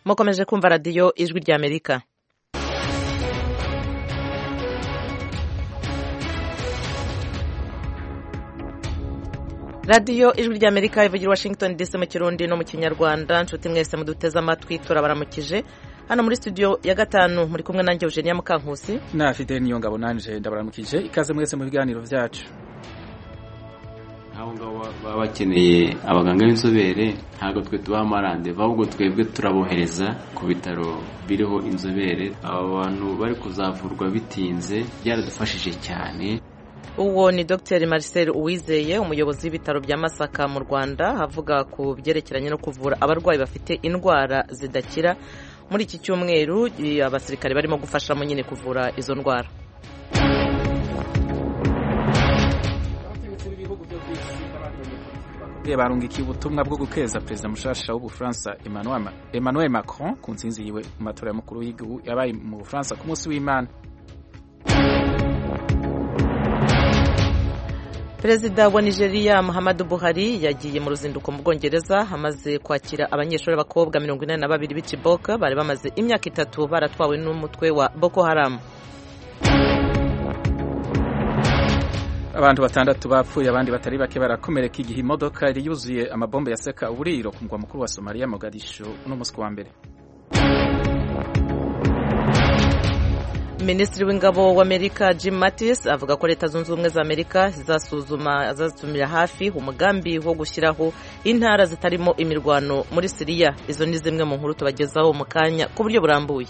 mukomeje kumva radiyo ijwi ry'amerika radiyo ijwi ry'amerika ivugira washington dc mu kirundi no mu kinyarwanda nshuti mwese muduteze amatwi turabaramukije hano muri studio ya gatanu muri kumwe nanjye eugenia mukankusi na fidel niyo ngabo nanje ndabaramukije ikaze mwese mu biganiro byacu abo ngabo baba bakeneye abaganga b'inzobere ntabwo twe tubaha amarandeva ahubwo twebwe turabohereza ku bitaro biriho inzobere aba bantu bari kuzavurwa bitinze byaradufashije cyane uwo ni dr marcel uwizeye umuyobozi w'ibitaro bya masaka mu rwanda avuga ku byerekeranye no kuvura abarwayi bafite indwara zidakira muri iki cyumweru abasirikare barimo gufashamo nyine kuvura izo ndwara barungikiye ubutumwa bwo gukeza perezida mushasha w'ubufaransa emmanuel macron ku nsinzi yiwe mu matora y'umukuru w'igihugu yabaye mu bufaransa ku munsi w'imana perezida wa nigeria muhammadu buhari yagiye mu ruzinduko mu bwongereza amaze kwakira abanyeshuri b'abakobwa mirongo inani na babiri b'ikiboka bari bamaze imyaka itatu baratwawe n'umutwe wa boko haramu abantu batandatu bapfuye abandi batari bake barakomereka igihe imodoka yari yuzuye amabombe yaseka uburiro ku mugwa mukuru wa somaliya mogadisho uno munsi wa mbere minisitiri w'ingabo w'amerika jim mattis avuga ko leta zunze ubumwe za amerika zizasuzuma azasuzumira hafi umugambi wo gushyiraho intara zitarimo imirwano muri siriya izo ni zimwe mu nkuru tubagezaho mu kanya ku buryo burambuye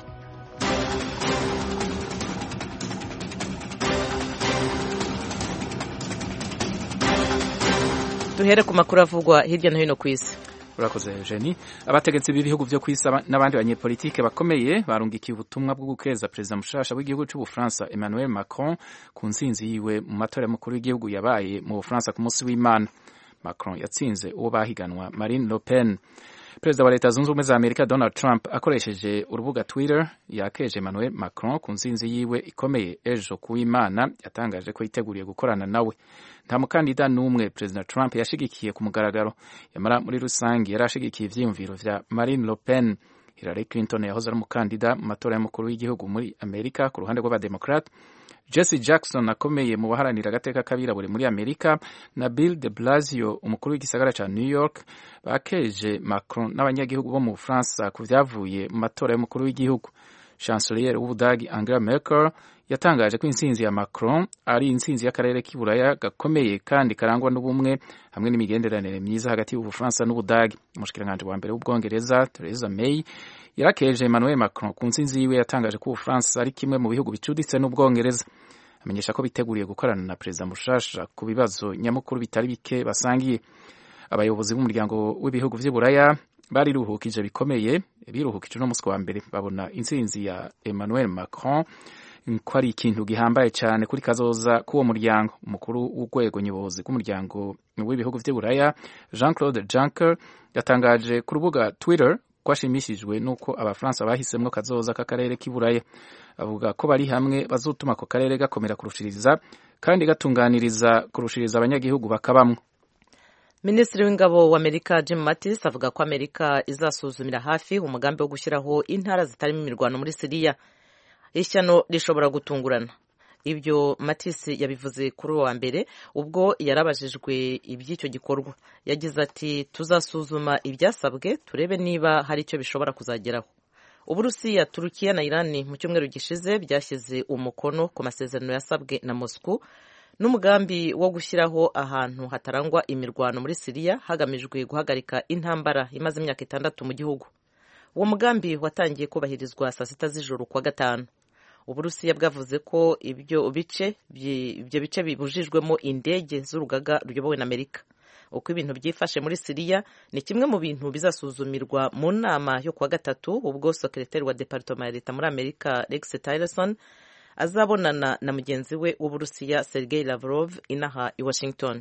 duhere ku makuru avugwa hirya no hino ku isi urakoze Eugenie abategetsi b'ibihugu byo ku isi n'abandi banyepolitike bakomeye barungikiye ubutumwa bwo gukeza perezida mushasha w'igihugu cy'ubufaransa Emmanuel Macron ku nsinzi yiwe mu matora y'umukuru w'igihugu yabaye mu bufaransa ku munsi w'imana Macron yatsinze uwo bahiganwa Marine Le Pen perezida wa leta zunze ubumwe za amerika donald trump akoresheje urubuga twitter yakeje emmanuel macron ku nsinzi yiwe ikomeye ejo ku w'imana yatangaje ko yiteguriye gukorana nawe nta mukandida n'umwe perezida trump yashigikiye ku mugaragaro yamara muri rusange yari ashigikiye ivyiyumviro vya marine le pen hillary clinton yahoze ari umukandida mu matora y'umukuru w'igihugu muri amerika ku ruhande rw'abademokrate jesse jackson akomeye mu baharanira agateka k'abirabure muri amerika na bill de blasio umukuru w'igisagara ca new york bakeje macron n'abanyagihugu bo mu bufaransa ku vyavuye mu matora y'umukuru w'igihugu chancelier w'ubudagi angela merkel yatangaje ko intsinzi ya macron ari intsinzi y'akarere k'iburaya gakomeye kandi karangwa n'ubumwe hamwe n'imigenderanire myiza hagati y'ubufaransa n'ubudagi umushikiranganji wa mbere w'ubwongereza theresa may yarakeje emmanuel macron ku ntsinzi yiwe yatangaje ko ubufaransa ari kimwe mu bihugu bicuditse n'ubwongereza amenyesha ko biteguriye gukorana na perezida mushasha ku bibazo nyamukuru bitari bike basangiye abayobozi b'umuryango w'ibihugu vy'iburaya bariruhukije bikomeye biruhukije uno munsi wa mbere babona intsinzi ya emmanuel macron ko ari ikintu gihambaye cyane kuri kazoza k'uwo muryango umukuru w'urwego nyobozi rw'umuryango w'ibihugu vy'iburaya jean claude juncker yatangaje ku rubuga twitter ko ashimishijwe n'uko abafaransa bahisemwo kazoza k'akarere k'iburaya avuga ko bari hamwe bazotuma ako karere gakomera kurushiriza kandi gatunganiriza kurushiriza abanyagihugu bakabamwo minisitiri w'ingabo wa amerika jim mattis avuga ko amerika izasuzumira hafi umugambi wo gushyiraho intara zitarimo imirwano muri siriya ishyano rishobora gutungurana ibyo matisi yabivuze kuri uwa mbere ubwo yarabajijwe iby'icyo gikorwa yagize ati tuzasuzuma ibyasabwe turebe niba hari icyo bishobora kuzageraho uburusiya turukiya na irani mu cyumweru gishize byashyize umukono ku masezerano yasabwe na moscow n'umugambi wo gushyiraho ahantu hatarangwa imirwano muri siriya hagamijwe guhagarika intambara imaze imyaka itandatu mu gihugu uwo mugambi watangiye kubahirizwa saa sita z'ijoro kuwa gatanu uburusiya bwavuze ko ibyo bice ibyo bice bibujijwemo indege z'urugaga ruyobowe na amerika uko ibintu byifashe muri siriya ni kimwe mu bintu bizasuzumirwa mu nama yo kuwa gatatu ubwo sekretari wa departoma ya leta muri amerika rex tillerson azabonana na mugenzi we w'uburusiya sergei lavrov inaha i washington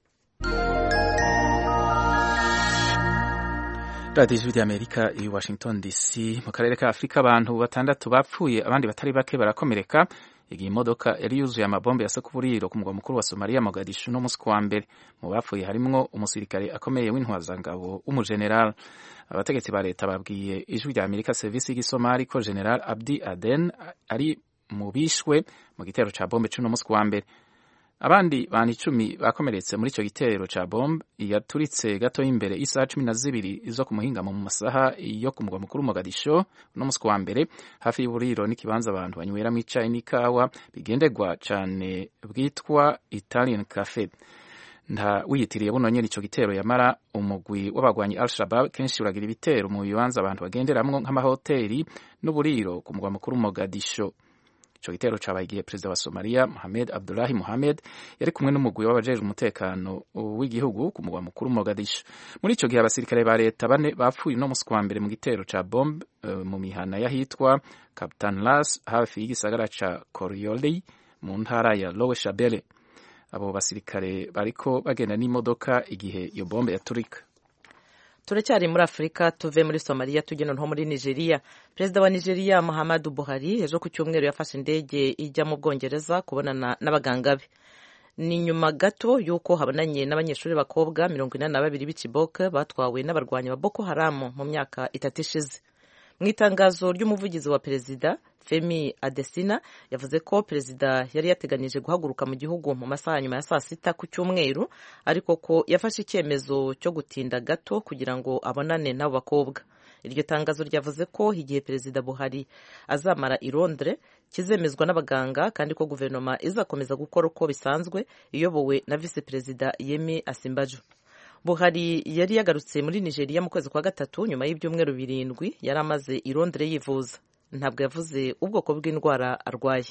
radiyo ijwi ry'amerika i washington dc mu karere ka afurika abantu batandatu bapfuye abandi batari bake barakomereka igihe imodoka yari yuzuye amabombe ya sekuburiro ku mugwa mukuru wa somaliya mogadishu no musi wa mbere mu bapfuye harimwo umusirikare akomeye w'intwazangabo w'umujenerali abategetsi ba leta babwiye ijwi rya amerika serivisi y'igisomali ko general abdi aden ari mu bishwe mu gitero ca bombe c'uno musi wa mbere abandi bantu icumi bakomeretse muri icyo gitero ca bombe yaturitse gato imbere isaha cumi na zibiri zo ku muhingamo mu masaha yo ku mugwa mukuru Mogadisho no musi wa mbere hafi y'uburiro n'ikibanza abantu banyweramo icayi n'ikawa bigenderwa cane bwitwa Italian Cafe nta wiyitiriye buno nyene ico gitero yamara umugwi w'abagwanyi Al Shabab kenshi uragira ibitero mu bibanza abantu bagenderamwo nk'amahoteli n'uburiro ku mugwa mukuru Mogadisho ico gitero cabaye igihe perezida wa Somalia Mohamed Abdullahi Mohamed yari kumwe n'umugwi w'abajejwe umutekano w'igihugu ku mugwa mukuru Mogadishu muri ico gihe abasirikare ba leta bane bapfuye no musi wa mbere mu gitero ca bombe uh, mu mihana yahitwa Captain Las hafi y'igisagara ca Korioli mu ntara ya Lower Shabelle abo basirikare bariko bagenda n'imodoka igihe iyo bombe yaturika turacyari muri afurika tuve muri somaliya tujya noneho muri nigeria perezida wa nigeria muhammadu buhari ejo ku cyumweru yafashe indege ijya mu bwongereza kubonana n'abaganga be ni nyuma gato y'uko habonanye n'abanyeshuri b'abakobwa mirongo inani na babiri b'ikiboke batwawe n'abarwanyi ba boko haramu mu myaka itatu ishize mu itangazo ry'umuvugizi wa perezida femi adesina yavuze ko perezida yari yateganije guhaguruka mu gihugu mu masaha nyuma ya saa sita ku cyumweru ariko ko yafashe icyemezo cyo gutinda gato kugira ngo abonane n'abo bakobwa iryo tangazo ryavuze ko igihe perezida buhari azamara i londres kizemezwa n'abaganga kandi ko guverinoma izakomeza gukora uko bisanzwe iyobowe na visi perezida yemi asimbaju buhari yari yagarutse muri nigeria mu kwezi kwa gatatu nyuma y'ibyumweru birindwi yari amaze i londres yivuza ntabwo yavuze ubwoko bw'indwara arwaye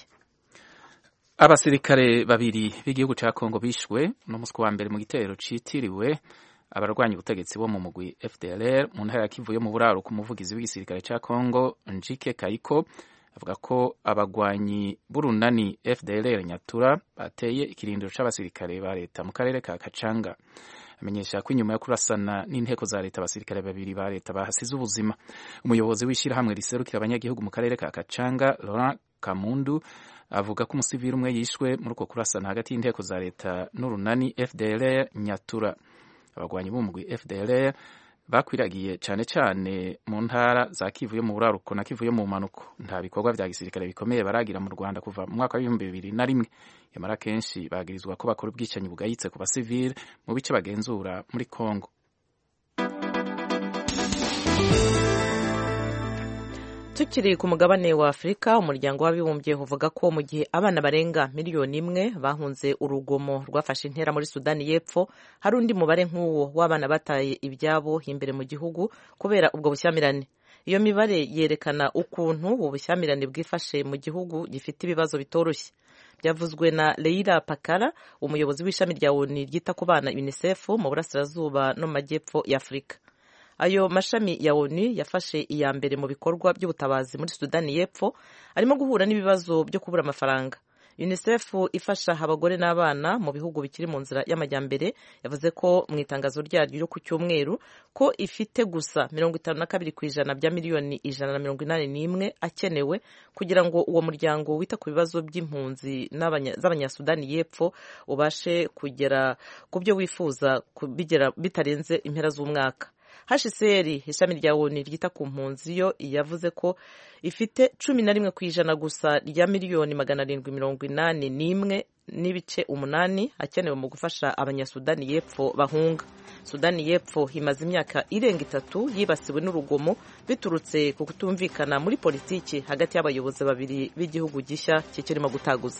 abasirikare babiri b'igihugu cya kongo bishwe no musi wa mbere mu gitero citiriwe abarwanya ubutegetsi bo mu mugwi fdlr mu ntara ya kivu yo mu buraro ku muvugizi w'igisirikare cya kongo njike kayiko avuga ko abagwanyi b'urunani fdlr nyatura bateye ikirindiro c'abasirikare ba leta mu karere ka kacanga amenyesha ko inyuma yo kurasana n'inteko za leta abasirikare babiri ba leta bahasize ubuzima umuyobozi w'ishyirahamwe riserukira abanyagihugu mu karere ka kacanga laurent kamundu avuga ko umusivili umwe yishwe muri uko kurasana hagati y'inteko za leta n'urunani fdlr nyatura abagwanyi b'umugwi fdlr bakwiragiye cyane cyane mu ntara za kivu yo mu buraruko na kivu yo mu manuko nta bikorwa vya gisirikare bikomeye baragira mu rwanda kuva mu mwaka w'ibihumbi bibiri na rimwe yamara kenshi bagirizwa ko bakora ubwicanyi bugayitse ku basivile mu bice bagenzura muri congo tukiri ku mugabane wa afurika umuryango w'abibumbye uvuga ko mu gihe abana barenga miliyoni imwe bahunze urugomo rwafashe intera muri sudani y'epfo hari undi mubare nk'uwo w'abana bataye ibyabo imbere mu gihugu kubera ubwo bushyamirane iyo mibare yerekana ukuntu ubu bushyamirane bwifashe mu gihugu gifite ibibazo bitoroshye byavuzwe na leila pakara umuyobozi w'ishami rya oni ryita ku bana unicef mu burasirazuba no mu majyepfo ya afurika ayo mashami ya onu yafashe iya mbere mu bikorwa by'ubutabazi muri sudani y'epfo arimo guhura n'ibibazo byo kubura amafaranga unicef ifasha abagore n'abana mu bihugu bikiri mu nzira y'amajyambere yavuze ko mu itangazo ryaryo ryo ku cyumweru ko ifite gusa mirongo itanu na kabiri ku ijana bya miliyoni ijana na mirongo inani n'imwe akenewe kugira ngo uwo muryango wita ku bibazo by'impunzi z'abanyasudani y'epfo ubashe kugera ku byo wifuza bitarenze impera z'umwaka hcr ishami rya oni ryita ku mpunzi yo yavuze ko ifite cumi na rimwe ku ijana gusa rya miliyoni magana arindwi mirongo inani n'imwe n'ibice umunani akenewe mu gufasha abanyasudani y'epfo bahunga sudani y'epfo imaze imyaka irenga itatu yibasiwe n'urugomo biturutse ku kutumvikana muri politiki hagati y'abayobozi babiri b'igihugu gishya kikirimo gutaguza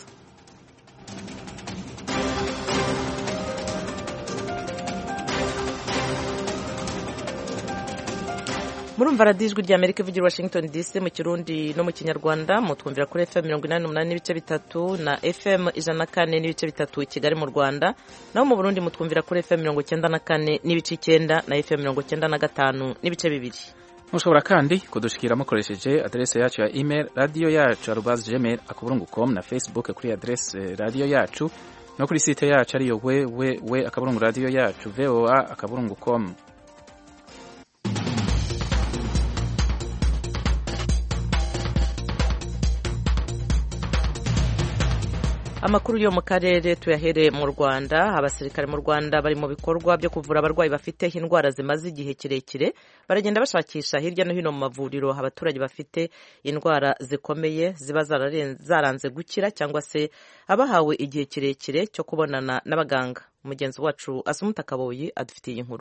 murumva radiyo ijwi rya amerika ivugira washington dc mu kirundi no mu kinyarwanda mutwumvira kuri fm mirongo inani n'umunani n'ibice bitatu na fm ijana na kane n'ibice bitatu i kigali mu rwanda naho mu burundi mutwumvira kuri fm mirongo icyenda na kane n'ibice icyenda na fm mirongo icyenda na gatanu n'ibice bibiri mushobora kandi kudushikira mukoresheje aderese yacu ya email radiyo yacu arubazi gmail akaburungu com na facebook kuri aderese radiyo yacu no kuri site yacu ariyo we we we akaburungu radiyo yacu voa akaburungu com amakuru yo mu karere tuyahere mu rwanda abasirikare mu rwanda bari mu bikorwa byo kuvura abarwayi bafite indwara zimaze igihe kirekire baragenda bashakisha hirya no hino mu mavuriro abaturage bafite indwara zikomeye ziba zaranze gukira cyangwa se abahawe igihe kirekire cyo kubonana n'abaganga umugenzi wacu asumuta kaboyi adufitiye inkuru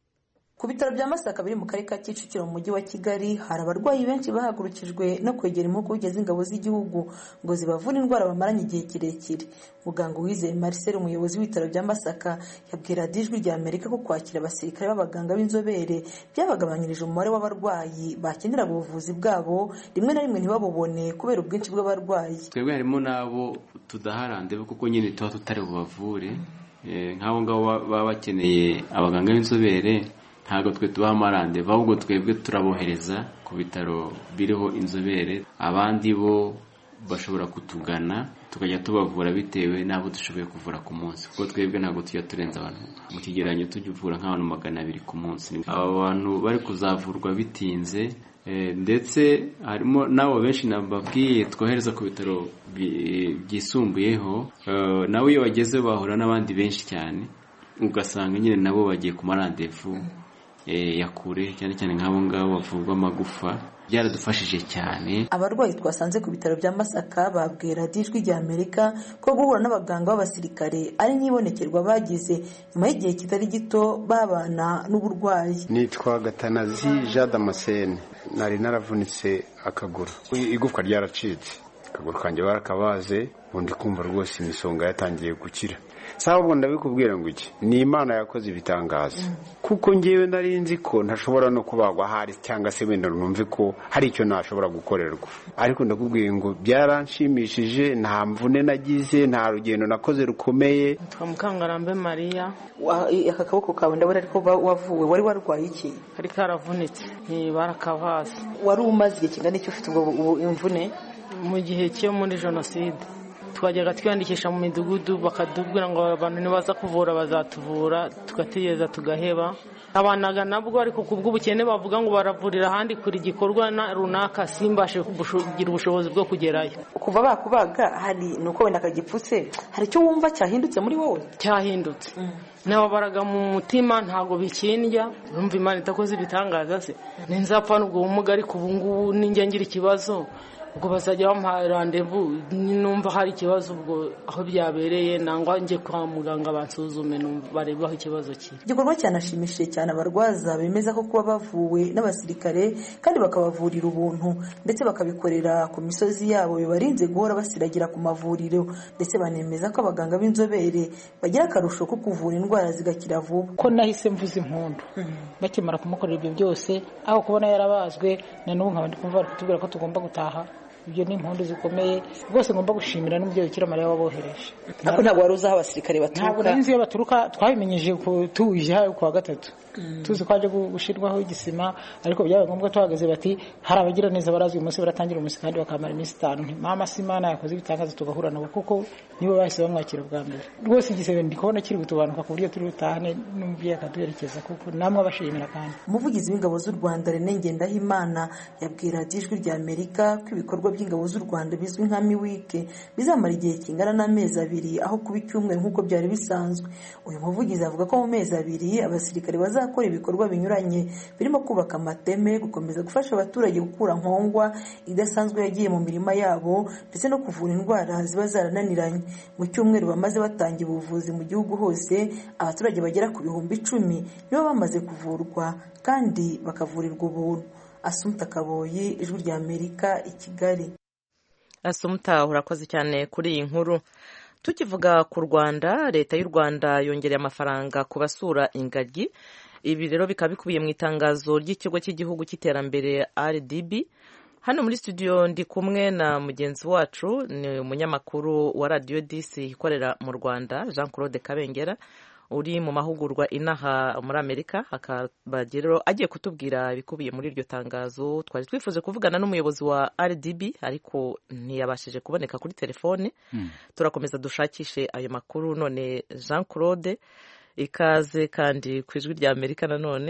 ku bitaro bya masaka biri mu karere ka kicukiro mu mujyi wa kigali hari abarwayi benshi bahagurukijwe no kwegera impuguke z'ingabo z'igihugu ngo zibavure indwara bamaranye igihe kirekire muganga uwizeye marcel umuyobozi w'ibitaro bya masaka yabwira ijwi rya amerika ko kwakira abasirikare b'abaganga b'inzobere byabagabanyirije umubare w'abarwayi bakeneraga ubuvuzi bwabo rimwe na rimwe ntibabubone kubera ubwinshi bw'abarwayi twebwe harimo n'abo tudaharande kuko nyine tuba tutari bubavure nk'abo ngabo baba bakeneye abaganga b'inzobere ntabwo twe tubaha amarande ahubwo twebwe turabohereza ku bitaro biriho inzobere abandi bo bashobora kutugana tukajya tubavura bitewe n'abo dushoboye kuvura ku munsi kuko twebwe ntabwo tujya turenza abantu mu kigereranyo tujya uvura nk'abantu magana abiri ku munsi aba bantu bari kuzavurwa bitinze ndetse harimo n'abo benshi nababwiye twohereza ku bitaro byisumbuyeho nawe iyo bageze bahura n'abandi benshi cyane ugasanga nyine nabo bagiye ku marandevu ya kure cyane cyane nk'abo ngabo bavurwa amagufa byaradufashije cyane abarwayi twasanze ku bitaro bya masaka babwira ijwi rya amerika ko guhura n'abaganga b'abasirikare ari n'ibonekerwa bagize nyuma y'igihe kitari gito babana n'uburwayi nitwa gatanazi jean damascene nari naravunitse akaguru igufwa ryaracitse akaguru kanjye barakabaze ubundi kumva rwose imisonga yatangiye gukira sawa ubu ndabikubwira ngo iki ni imana yakoze ibitangaza kuko ngewe nari nzi ko ntashobora no kubagwa ahari cyangwa se wenda numve ko hari icyo nashobora gukorerwa ariko ndakubwiye ngo byaranshimishije nta mvune nagize nta rugendo nakoze rukomeye twa mukangarambe mariya aka kaboko kawe ndabona ariko wavuwe wari warwaye iki kari karavunitse barakabaze wari umaze igihe kingana icyo ufite ubwo imvune mu gihe cyo muri jenoside twajyaga twiyandikisha mu midugudu bakatubwira ngo abantu nibaza kuvura bazatuvura tugategereza tugaheba abanaga nabwo ariko ku bw'ubukene bavuga ngo baravurira ahandi kuri igikorwa runaka simbashe kugira ubushobozi bwo kugerayo kuva bakubaga hari ni uko wenda kagipfutse hari icyo wumva cyahindutse muri wowe cyahindutse nababaraga mu mutima ntabwo bikindya urumva imana itakoze ibitangaza se ninzapfa n'ubwo bumuga ariko ubu ngubu ninjya ngira ikibazo ubwo bazajya bamuha randevu numva hari ikibazo ubwo aho byabereye nangwa njye kwa muganga bansuzume barebe aho ikibazo kiri igikorwa cyanashimishije cyane abarwaza bemeza ko kuba bavuwe n'abasirikare kandi bakabavurira ubuntu ndetse bakabikorera ku misozi yabo bibarinze guhora basiragira ku mavuriro ndetse banemeza ko abaganga b'inzobere bagira akarusho ko kuvura indwara zigakira vuba ko nahise mvuza impundu bakimara kumukorera ibyo byose aho kubona yarabazwe na n'ubu nkaba ndi kumva bari kutubwira ko tugomba gutaha ibyo ni impundu zikomeye rwose ngomba gushimira n'umubyeyi ukira mariya wabohereje ariko ntabwo wari uzi aho abasirikare baturuka ntabwo nari nzi iyo baturuka twabimenyeje tuje hayo ku wa gatatu tuzi ko hajya gushyirwaho igisima ariko byabaye ngombwa tuhagaze bati hari abagira neza barazi uyu munsi baratangira umunsi kandi bakamara iminsi itanu mama si imana yakoze ibitangaza tugahura nabo kuko nibo bahise bamwakira bwa mbere rwose igisebe ndi kubona kiri gutubanuka ku buryo turi butahane n'umubyeyi akaduherekeza kuko namwe abashimira kandi umuvugizi w'ingabo z'u rwanda rene ngendahimana yabwira ijwi rya amerika ko ibikorwa by'ingabo z'u rwanda bizwi nka miwike bizamara igihe kingana n'amezi abiri aho kuba icyumweru nk'uko byari bisanzwe uyu muvugizi avuga ko mu mezi abiri abasirikare bazakora ibikorwa binyuranye birimo kubaka amateme gukomeza gufasha abaturage gukura nkongwa idasanzwe yagiye mu mirima yabo ndetse no kuvura indwara ziba zarananiranye mu cyumweru bamaze batangira ubuvuzi mu gihugu hose abaturage bagera ku bihumbi icumi nibo bamaze kuvurwa kandi bakavurirwa ubuntu asumuta kaboyi ijwi rya amerika i kigali asumuta urakoze cyane kuri iyi nkuru tukivuga ku rwanda leta y'u rwanda yongereye amafaranga ku basura ingagi ibi rero bikaba bikubiye mu itangazo ry'ikigo cy'igihugu cy'iterambere rdb hano muri studio ndi kumwe na mugenzi wacu ni umunyamakuru wa radiyo disi ikorera mu rwanda jean claude kabengera uri mu mahugurwa inaha muri amerika akaba rero agiye kutubwira ibikubiye muri iryo tangazo twari twifuje kuvugana n'umuyobozi wa rdb ariko ntiyabashije kuboneka kuri telefone turakomeza dushakishe ayo makuru none jean claude ikaze kandi ku ijwi rya amerika nanone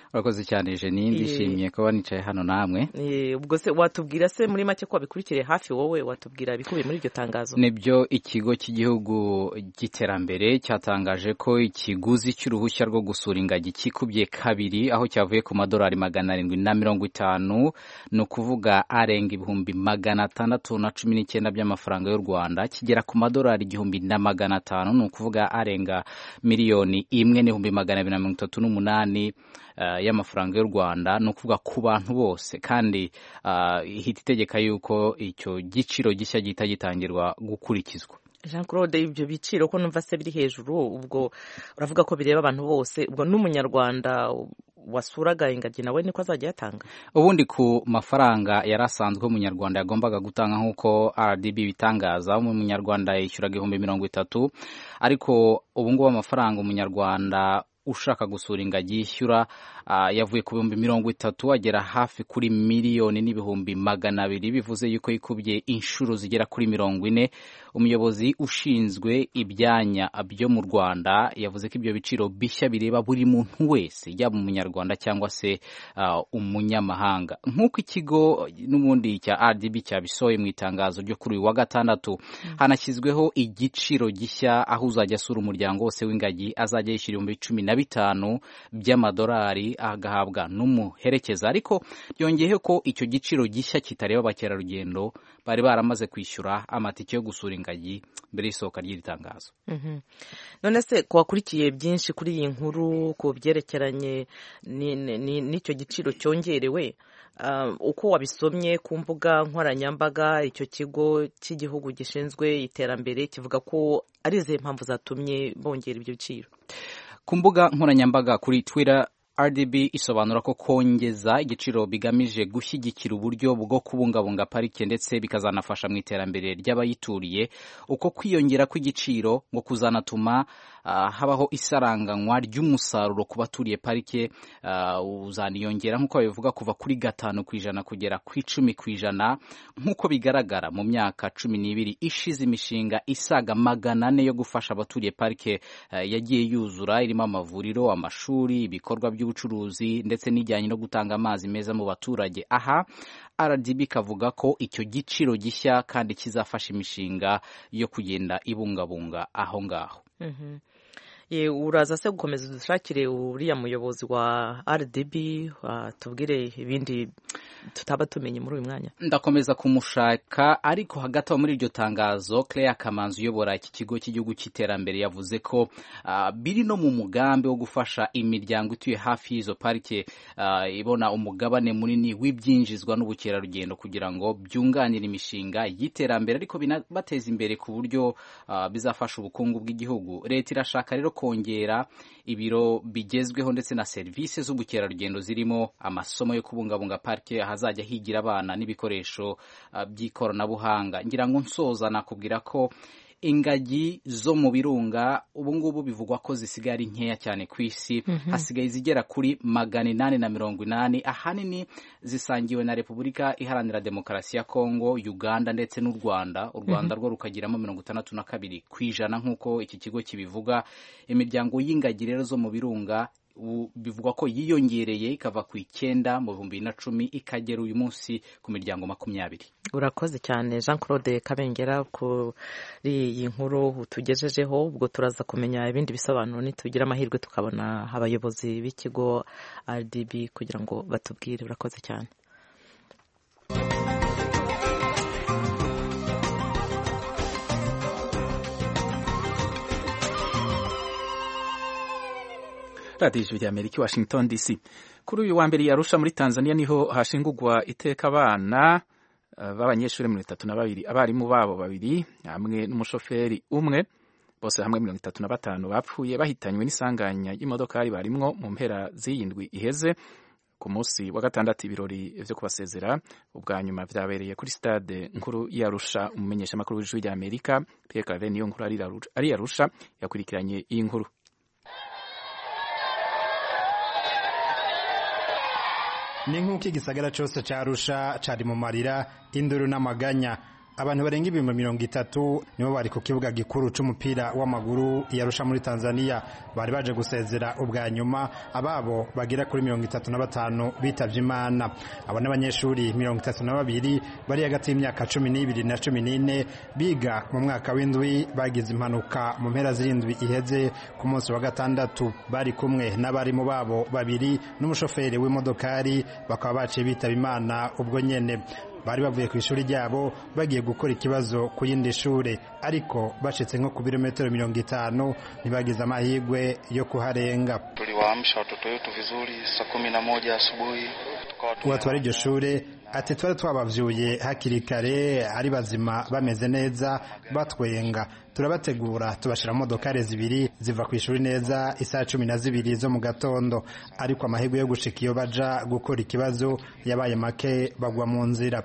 urakoze cyane jeni ndishimiye kuba nicaye hano namwe ubwo se watubwira se muri make ko wabikurikiye hafi wowe watubwira ibikubiye muri iryo tangazo nibyo ikigo cy'igihugu cy'iterambere cyatangaje ko ikiguzi cy'uruhushya rwo gusura ingagi kikubye kabiri aho cyavuye ku madolari magana arindwi na mirongo itanu ni ukuvuga arenga ibihumbi magana atandatu na cumi n'icyenda by'amafaranga y'u rwanda kigera ku madolari igihumbi na magana atanu ni ukuvuga arenga miliyoni imwe n'ibihumbi magana abiri na mirongo itatu n'umunani y'amafaranga y'u rwanda ni ukuvuga ku bantu bose kandi ihita itegeka yuko icyo giciro gishya gihita gitangirwa gukurikizwa jean claude ibyo biciro ko numva se biri hejuru ubwo uravuga ko bireba abantu bose ubwo n'umunyarwanda wasuraga ingagi nawe niko azajya yatanga ubundi ku mafaranga yari asanzwe umunyarwanda yagombaga gutanga nk'uko rdb bitangaza umunyarwanda yishyuraga ibihumbi mirongo itatu ariko ubu ngubu amafaranga umunyarwanda ushaka gusura ingagi yishyura yavuye ku bihumbi mirongo itatu agera hafi kuri miliyoni n'ibihumbi magana abiri bivuze yuko yikubye inshuro zigera kuri mirongo ine umuyobozi ushinzwe ibyanya byo mu rwanda yavuze ko ibyo biciro bishya bireba buri muntu wese yaba umunyarwanda cyangwa se umunyamahanga nk'uko ikigo n'ubundi cya rdb cyabisohoye mu itangazo ryo kuri uyu wa gatandatu hanashyizweho igiciro gishya aho uzajya asura umuryango wose w'ingagi azajya yishyura ibihumbi cumi na bitanu by'amadolari agahabwa n'umuherekeza ariko byongeyeho ko icyo giciro gishya kitareba abakerarugendo bari baramaze kwishyura amatike yo gusura ingagi mbere y'isohoka ry'iri tangazo none se ku wakurikiye byinshi kuri iyi nkuru ku byerekeranye n'icyo giciro cyongerewe uko wabisomye ku mbuga nkoranyambaga icyo kigo cy'igihugu gishinzwe iterambere kivuga ko ari izihe mpamvu zatumye bongera ibyo biciro ku mbuga nkoranyambaga kuri twitter rdb isobanura ko kongeza igiciro bigamije gushyigikira uburyo bwo kubungabunga parike ndetse bikazanafasha mu iterambere ry'abayituriye uko kwiyongera kw'igiciro ngo kuzanatuma uh, habaho isaranganywa ry'umusaruro ku baturiye parike uh, uzaniyongera nk'uko babivuga kuva kuri gatanu ku ijana kugera ku icumi ku ijana nk'uko bigaragara mu myaka cumi n'ibiri ishize imishinga isaga magana ane yo gufasha abaturiye parike uh, yagiye yuzura irimo amavuriro amashuri ibikorwa by'ubucuruzi ubucuruzi ndetse n'ijyanye no gutanga amazi meza mu baturage aha rdb kavuga ko icyo giciro gishya kandi kizafasha imishinga yo kugenda ibungabunga aho ngaho uraza se gukomeza dushakire uriya muyobozi wa rdb tubwire ibindi tutaba tumenye muri uyu mwanya ndakomeza kumushaka ariko hagati aho muri iryo tangazo Claire Kamanzi uyobora iki kigo cy'igihugu cy'iterambere yavuze ko uh, biri no mu mugambi wo gufasha imiryango ituye hafi y'izo parike uh, ibona umugabane munini w'ibyinjizwa n'ubukerarugendo kugira ngo byunganire imishinga y'iterambere ariko binabateza imbere ku buryo uh, bizafasha ubukungu bw'igihugu leta irashaka rero kongera ibiro bigezweho ndetse na serivisi z'ubukerarugendo zirimo amasomo yo kubungabunga parike ahazajya higira abana n'ibikoresho uh, by'ikoranabuhanga ngira ngo nsoza nakubwira ko ingagi zo mu birunga ubu ngubu bivugwa ko zisigaye ari nkeya cyane ku isi mm -hmm. hasigaye zigera kuri magana inani na mirongo inani ahanini zisangiwe na repubulika iharanira demokarasi ya kongo uganda ndetse n'u rwanda u rwanda mm -hmm. rwo rukagiramo mirongo itandatu na kabiri ku ijana nk'uko iki kigo kibivuga imiryango y'ingagi rero zo mu birunga bivugwa ko yiyongereye ikava ku icyenda mu bihumbi bibiri na cumi ikagera uyu munsi ku miryango makumyabiri urakoze cyane jean claude kabengera kuri iyi nkuru tugejejeho ubwo turaza kumenya ibindi bisobanuro nitugira amahirwe tukabona abayobozi b'ikigo rdb kugira ngo batubwire urakoze cyane radiyo ijwi rya amerika washington dc kuri uyu wa mbere yarusha muri tanzania niho hashingurwa iteka abana b'abanyeshuri mirongo itatu na babiri abarimu babo babiri hamwe n'umushoferi umwe bose hamwe mirongo itatu na batanu bapfuye bahitanywe n'isanganya y'imodokari barimwo mu mpera z'iyindwi iheze ku munsi wa gatandatu ibirori vyo kubasezera ubwa nyuma vyabereye kuri stade nkuru yarusha umumenyeshamakuru w'ijwi rya amerika pierre claver niyo nkuru ari yarusha yakurikiranye iyi nkuru ni nk'uko igisagara cyose cyarusha cyari mu marira induru n'amaganya abantu barenga ibihumbi mirongo itatu nibo bari ku kibuga gikuru c'umupira w'amaguru yarusha muri tanzania bari baje gusezera ubwa nyuma ababo bagera kuri mirongo itatu na batanu bitavye imana abo n'abanyeshuri mirongo itatu na babiri bari hagati y'imyaka cumi n'ibiri na cumi n'ine biga mu mwaka w'indwi bagize impanuka mu mpera z'indwi iheze ku munsi wa gatandatu bari kumwe n'abarimu babo babiri n'umushoferi w'imodokari bakaba baciye bitaba imana ubwo nyene bari bavuye ku ishuri ryabo bagiye gukora ikibazo ku yindi shure ariko bashitse nko ku birometero mirongo itanu ntibagize amahirwe yo kuharenga tuliwaamsha watoto wetu vizuri saa kumi na moja asubuhi uwatwara iryo shure ati twari twabavyuye hakiri kare ari bazima bameze neza batwenga turabategura tubashira mu modokari zibiri ziva ku ishuri neza isaha cumi na zibiri zo mu gatondo ariko amahirwe yo gushika iyo baja gukora ikibazo yabaye make bagwa mu nzira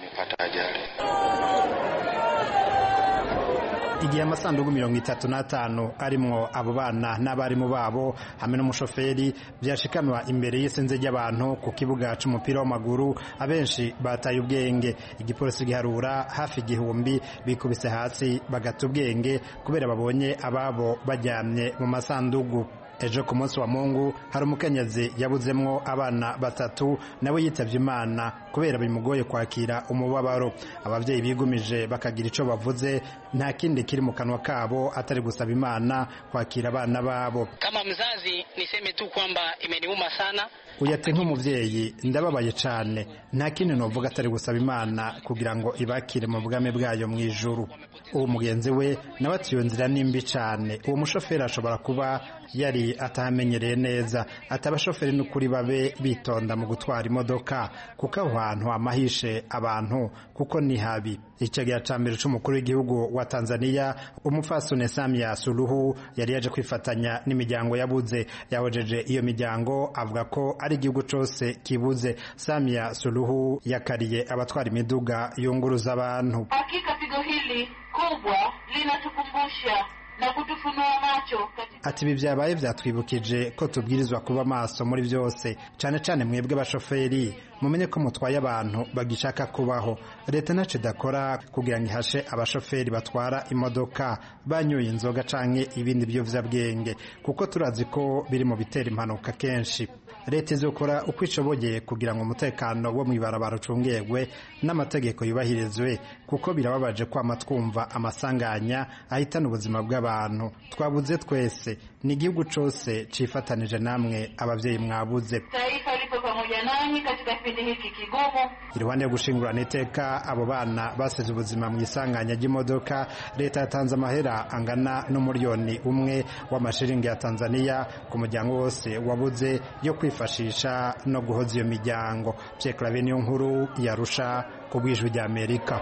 igihe amasanduku mirongo itatu n'atanu arimwo abo bana n'abarimu babo hamwe n'umushoferi byashikanwa imbere y'isinze ry'abantu ku kibuga c'umupira w'amaguru abenshi bataye ubwenge igipolisi giharura hafi igihumbi bikubise hasi bagata ubwenge kubera babonye ababo baryamye mu masandugu ejo ku munsi wa mungu hari umukenyezi yabuzemwo abana batatu nawe yitavye imana kubera bimugoye kwakira umubabaro abavyeyi bigumije bakagira ico bavuze nta kindi kiri mu kanwa kabo atari gusaba imana kwakira abana babo kama mzazi niseme tu kwamba imeniuma sana uyate nk'umuvyeyi ndababaye cane nta kindi novuga atari gusaba imana kugira ngo ibakire mu bwami bwayo mu ijuru uwo mugenzi we nawe ati iyo nzira nimbi cane uwo mushoferi ashobora kuba yari atahamenyereye neza ati abashoferi n'ukuri babe bitonda mu gutwara imodoka kuko aho hantu hamahishe abantu kuko ni habi icegera ca mbere c'umukuru w'igihugu wa tanzania umupfasoni samia suluhu yari yaje kwifatanya n'imiryango yabuze yahojeje iyo miryango avuga ko ari igihugu cose kibuze samia suluhu yakariye abatwara imiduga yunguruza abantu hakika pigo hili kubwa linatukumbusha na kutufunua macho katika... ati ibi byabaye byatwibukije ko tubwirizwa kuba maso muri byose cyane cyane mwebwe abashoferi mumenye ko mutwaye abantu bagishaka kubaho leta ntacyo idakora kugira ngo ihashe abashoferi batwara imodoka banyoye inzoga canke ibindi biyovyabwenge kuko turazi ko biri mu bitera impanuka kenshi leta izokora uko ishoboye kugira ngo umutekano wo mw'ibarabara ucungerwe n'amategeko yubahirizwe kuko birababaje kwama twumva amasanganya ahitana ubuzima bw'abantu twabuze twese ni igihugu cose cifatanije namwe abavyeyi mwabuze taifa lipo pamoja nanyi katika kipindi hiki kigumu iruhande yo gushingurana iteka abo bana basize ubuzima mu isanganya ry'imodoka leta yatanze amahera angana n'umuriyoni umwe w'amashiringi ya tanzania ku muryango wose wabuze yo kwifashisha no guhoza iyo miryango pyeklave niyo nkuru yarusha ku bwijwi rya amerika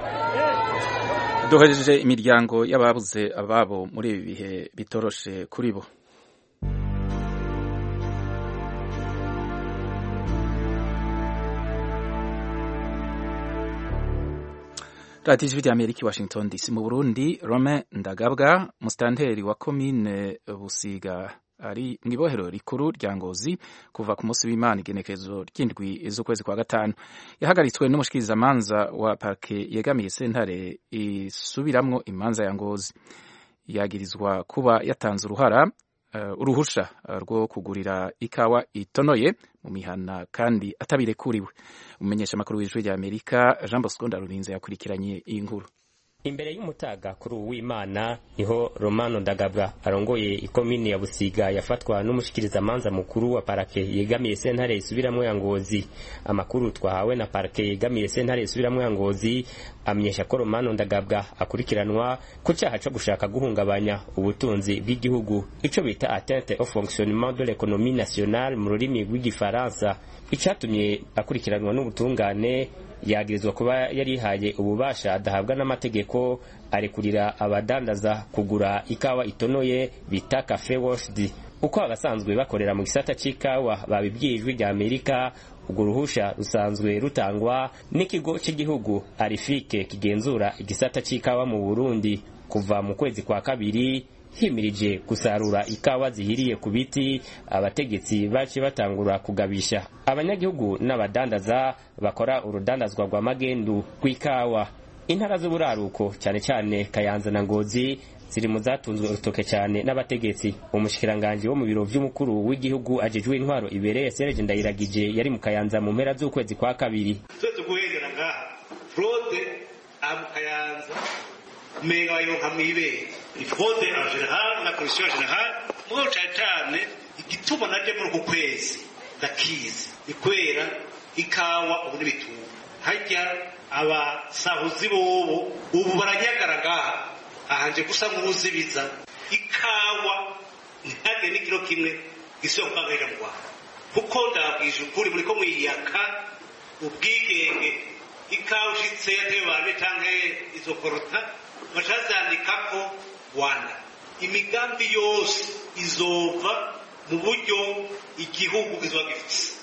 duhejeje imiryango y'ababuze ababo muri ibi bihe bitoroshe kuri bo radiyo ijwi rya amerika i washington dc mu burundi rome ndagabwa musitanteri wa komine busiga ari mu ibohero rikuru rya ngozi kuva ku munsi w'imana igenekerezo ry'indwi z'ukwezi kwa gatanu yahagaritswe n'umushikirizamanza wa parke yegamiye sentare isubiramwo imanza ya ngozi yagirizwa kuba yatanze uruhara uh, uruhusha uh, rwo kugurira ikawa itonoye mu mihana kandi atabirekuriwe umumenyesha makuru w'ijwi rya amerika jean bosco ndarurinze yakurikiranye iyi nkuru imbere y'umutaga kuri uwu w'imana niho romano ndagabwa arongoye ikomini ya busiga yafatwa n'umushikirizamanza mukuru wa parake yegamiye sentare isubiramwo ya ngozi amakuru twahawe na parake yegamiye sentare isubiramwo ya ngozi amenyesha ko romano ndagabwa akurikiranwa ku cyaha co gushaka guhungabanya ubutunzi bw'igihugu ico bita atteinte au fonctionnement de l'économie nationale mu rurimi rw'igifaransa icatumye akurikiranwa n'ubutungane yagirizwa kuba yarihaye ububasha adahabwa n'amategeko arekurira abadandaza kugura ikawa itonoye bita cafe washed uko abasanzwe bakorera mu gisata c'ikawa babibwiye ijwi rya amerika urwo ruhusha rusanzwe rutangwa n'ikigo cy'igihugu arifike kigenzura igisata c'ikawa mu burundi kuva mu kwezi kwa kabiri himirije gusarura ikawa zihiriye ku biti abategetsi bace batangura kugabisha abanyagihugu n'abadandaza bakora urudandazwa rwa magendu rw'ikawa intara z'uburaruko cyane cyane kayanza na ngozi ziri mu zatunzwe urutoke cyane n'abategetsi umushikiranganji wo mu biro vy'umukuru w'igihugu ajejwe intwaro ibereye Serge Ndayiragije yari mu kayanza mu mpera z'ukwezi kwa kabiri twese guhengera ngaha fraude aha mu kayanza umenga bayironka mw'ibere ifraude en general na commission general mugabo cane cane igituma naje muri uku kwezi ndakizi ni kubera ikawa ubu n'ibitungwa harya abasahuzi bobo ubu baranyagara ngaha ahanje gusa nk'uruzibiza ikawa ntihage n'ikiro kimwe gisubira kubangarira mu rwanda kuko ndabwije ukuri muri ko mwiyaka ubwigenge ikawa ushitse yatewe bantu canke izo korota bacazandikako rwanda imigambi yose izova mu buryo igihugu kizoba gifise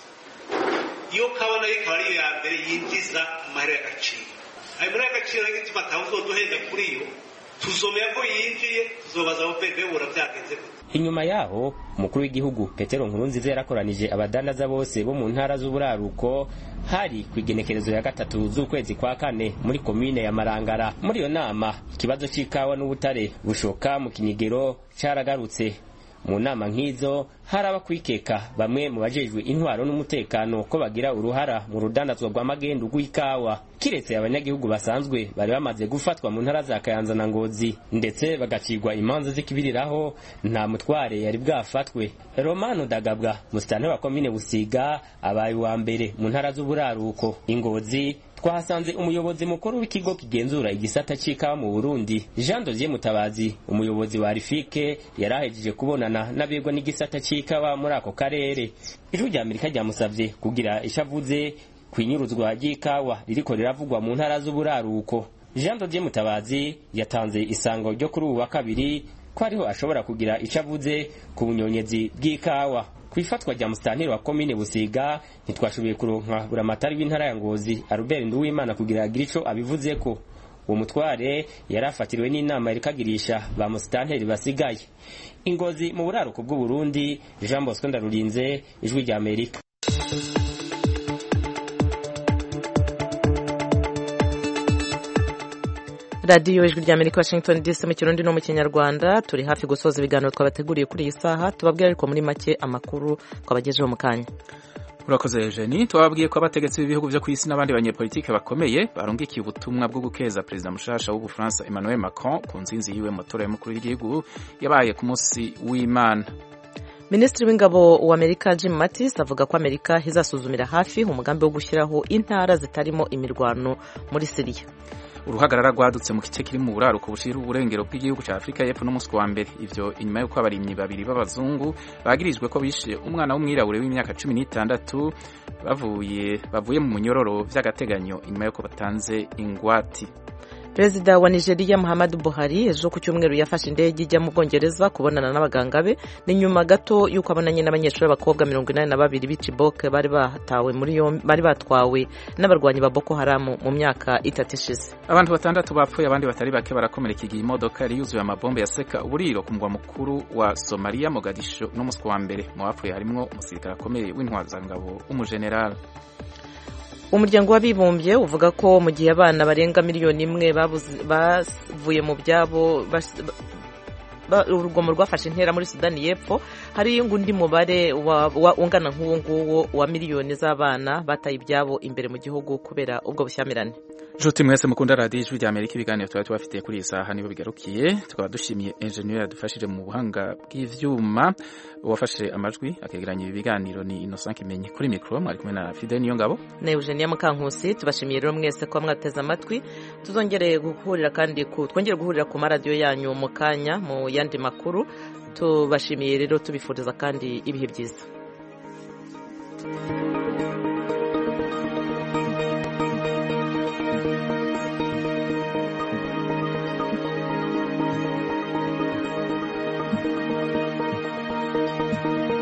iyo kawa nayo ikaba ari iya mbere yinjiza amahera y'agaciro ayo mahera y'agaciro nayo gituma atawuzoduhenda kuri yo tuzomera ko yinjiye tuzobaza abo pepe bura byagenze inyuma yaho umukuru w'igihugu petero nkurunziza yarakoranije abadandaza bose bo mu ntara z'uburaruko hari ku igenekerezo ya gatatu z'ukwezi kwa kane muri komine ya marangara muri iyo nama ikibazo c'ikawa n'ubutare bushoka mu kinyigero caragarutse mu nama nk'izo hari abakwikeka bamwe mu bajejwe intwaro n'umutekano ko bagira uruhara mu rudandazwa rwa magendu rw'ikawa kiretse abanyagihugu basanzwe bari bamaze gufatwa mu ntara za kayanza na ngozi ndetse bagacirwa imanza z'ikibiriraho nta mutware yari bwafatwe romano dagabwa musitani wa komine busiga abaye uwa mbere mu ntara z'uburaruko ingozi twahasanze umuyobozi mukuru w'ikigo kigenzura igisata c'ikawa mu burundi jean dosier mutabazi umuyobozi wa rifike yari ahejeje kubonana n'abegwa n'igisata c'ikawa muri ako karere ijwi rya amerika ryamusavye kugira ishavuze kw'inyuruzwa ry'ikawa ririko riravugwa mu ntara z'uburaruko jean dosier mutabazi yatanze isango ryo kuri ubu wa kabiri ko ariho ashobora kugira ico avuze ku bunyonyezi bw'ikawa ku ifatwa rya musitanteri wa komine busiga ntitwashoboye kuronka buramatari w'intara ya ngozi albert nduwimana kugira agire ico abivuzeko uwo mutware yari afatiriwe n'inama yarikagirisha ba musitanteri basigaye ingozi mu buraruko bw'uburundi jean bosco ndarurinze ijwi rya amerika radiyo ijwi rya amerika washington dc mu kirundi no mu kinyarwanda turi hafi gusoza ibiganiro twabateguriye kuri iyi saha tubabwira ariko muri make amakuru twabagejeho mu kanya urakoze Eugenie twababwiye ko abategetsi b'ibihugu byo ku isi n'abandi banyepolitike bakomeye barungikiye ubutumwa bwo gukeza perezida mushasha w'ubufaransa Emmanuel Macron ku nzinzi yiwe mu matora y'umukuru w'igihugu yabaye ku munsi w'imana minisitiri w'ingabo wa amerika jim mattis avuga ko amerika izasuzumira hafi umugambi wo gushyiraho intara zitarimo imirwano muri siriya uruhagarara rwadutse mu gice kiri mu buraruko bushira uburengero bw'igihugu cya afurika y'epfo n'umunsi wa mbere ivyo inyuma y'uko abarimyi babiri b'abazungu bagirijwe ko bishe umwana w'umwirabure w'imyaka cumi n'itandatu bavuye bavuye mu munyororo vy'agateganyo inyuma y'uko batanze ingwati perezida wa nigeria muhammadu buhari ejo ku cyumweru yafashe indege ijya mu bwongereza kubonana n'abaganga be ni nyuma gato y'uko abonanye n'abanyeshuri b'abakobwa mirongo inani na babiri b'icibok bari batawe muri yombi bari batwawe n'abarwanyi ba boko haramu mu myaka itatu ishize abantu batandatu bapfuye abandi batari bake barakomereka igihe imodoka yari yuzuye amabombe yaseka uburiro ku mugwa mukuru wa somaliya mogadisho n'umunsi wa mbere mu bapfuye harimwo umusirikare akomeye w'intwazangabo w'umujenerali umuryango w'abibumbye uvuga ko mu gihe abana barenga miliyoni imwe bavuye mu byabo urugomo rwafashe intera muri sudani y'epfo hari undi mubare ungana nk'uwo nguwo wa miliyoni z'abana bataye ibyabo imbere mu gihugu kubera ubwo bushyamirane nshuti mwese mukunda radiyo ijwi rya amerika ibiganiro tuba tubafitiye kuri iyi saha nibo bigarukiye tukaba dushimiye enjeniyeri yadufashije mu buhanga bw'ivyuma uwafashe amajwi akegeranya ibi biganiro ni innocent kimenyi kuri mikoro mwari kumwe na fide niyo ngabo na eugenia mukankusi tubashimiye rero mwese kuba mwateze amatwi tuzongere guhurira kandi twongere guhurira ku maradiyo yanyu mu kanya mu yandi makuru tubashimiye rero tubifuriza kandi ibihe byiza thank you